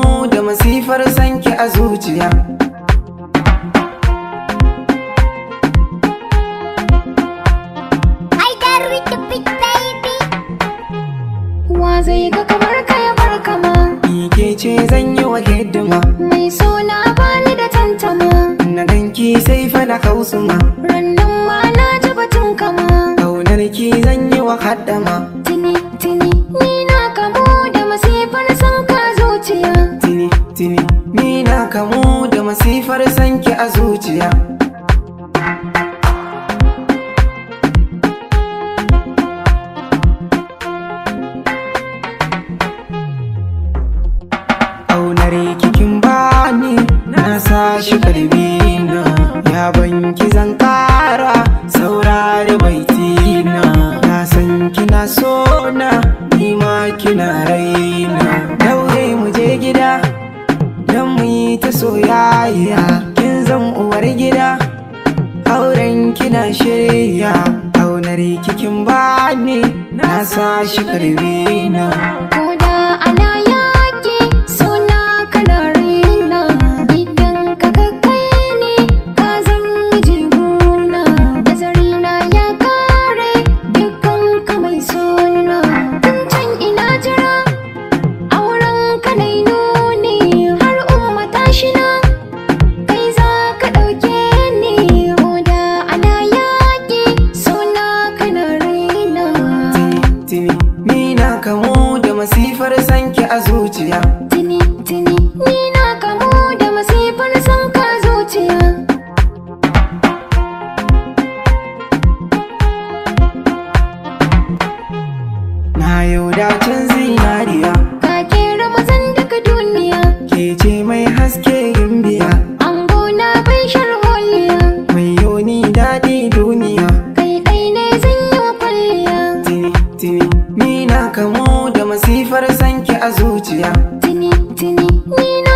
kamu da masifar sanki a zuciya I got with the big baby. Wa zai ga kamar ka ya bar kama Ni ke ce zan yi wa hidima Mai suna bani da tantama Na ganki sai fa na kausuma Rannan ma na ji batun kama Kaunar ki zan yi wa haddama Tini tini ni na kamu da masifar son ka zuciya Tini tini ni na kamu da masifar sanki a zuciya Aunar kikin bani na sa shi karbi na ya banki zan kara saurari baitina na san kina so na ni ma kina raina daure mu je gida don mu yi ta soyayya kin zan uwar gida auren kina shirya aunar kikin bani na sa shi karbi na Koda ana yaƙi suna kana raina Idan ka kai ne ka zan yi jiguna Nazarina ya kare dukkan ka mai suna Tun can ina jira auren ka nai nuni Har umma tashi na kai za ka ɗauke ni Koda ana yaƙi suna kana raina tini ni na kamu da masifar sanki a zuciya Tini tini ni na kamu da masifar son ka zuciya na yau dacin zinariya Ka kera mazan daga duniya ke ce mai haske gimbiya Ango na bai sharholiya mai yoni daɗi duniya Kai ɗai ne zan yi wa kwalliya tini tini ni na kamu da masifar sanki a zuciya Tini tini ni na